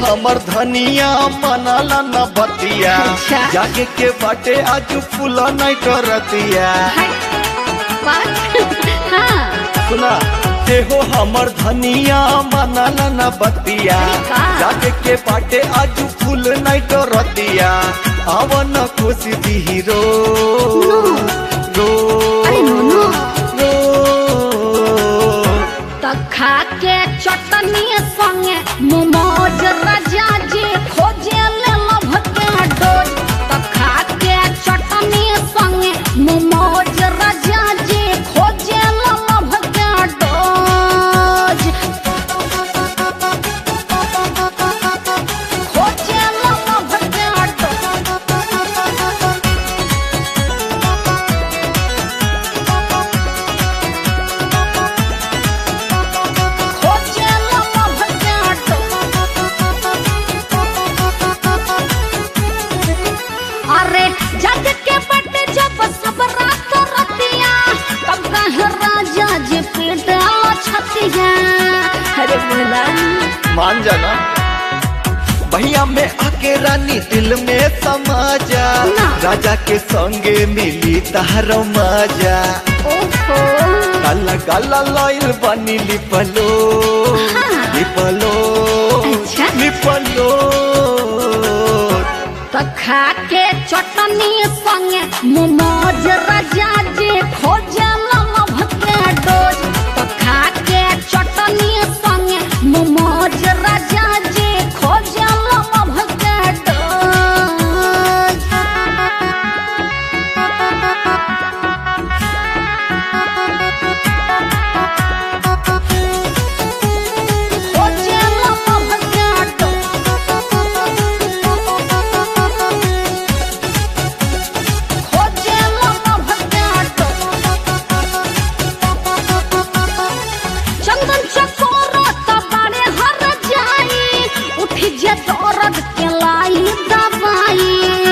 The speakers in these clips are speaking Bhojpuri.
हमर धनिया मनाला न बतिया अच्छा। जागे के बाटे आज फूल नहीं करतिया हाय बात हाँ सुना ते हो हमर धनिया मनाला न बतिया का? जागे के बाटे आज फूल नहीं करतिया आवन खुशी दी रो रो अरे नो, नो। रो त खा के चटनी संगे मोमोज राजा जी खोजे ले लभ के डोज त खा के चटनी संगे मोमोज राजा जी खोजे ले लभ के डोज खोजे ले लभ के डोज खोजे ले लभ के डोज अरे जग के बट जब सब रात रतिया तब कहे राजा जी पेट छतिया अरे बोला मान जाना भैया में आके रानी दिल में समा जा ना। राजा के संगे मिली तारो मजा ओहो काला काला लॉयल बनी लिपलो हाँ। लिपलो अच्छा। लिपलो त खा के चटनी संगे मोमोज राजा जी खोजे लभ के डोज त खा के चटनी संगे मोमोज राजा जी खोजे लभ के डोज खोजे लभ के डोज खोजे लभ के चंदन चकोर त बाड़े हर जाई उठी जे दर्द के लाई दवाई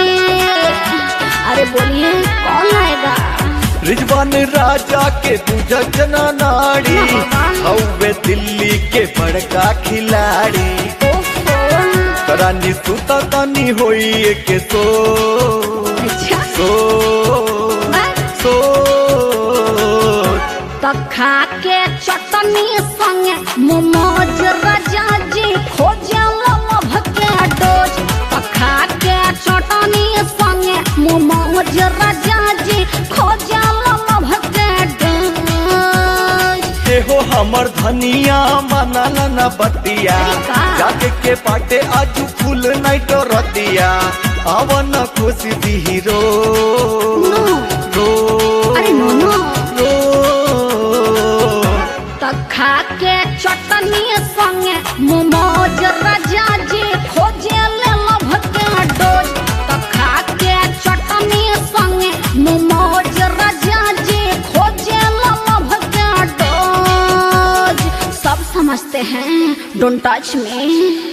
अरे बोलिए कौन आएगा रिजवान राजा के दूजा जना नाड़ी हवे दिल्ली के बड़का खिलाड़ी ओहो रानी सुता तानी होई के सो अच्छा सो सो त खा के चटनी संगे मोमोज राजा जी खोजे लभ के डोज त खा के चटनी संगे मोमोज राजा जी खोजे लभ के डोज ते हो हमर धनिया मनाला न बतिया का? जाके के पाटे आज फूल नहीं तो रतिया आवन खुशी दी रो नो। रो अरे नो, नो। रो त खा के चटनी संगे मोमोज राजा जी खोजे ले लभ के डोज त खा के चटनी संगे मोमोज राजा जी खोजे ले लभ के डोज सब समझते हैं डोंट टच में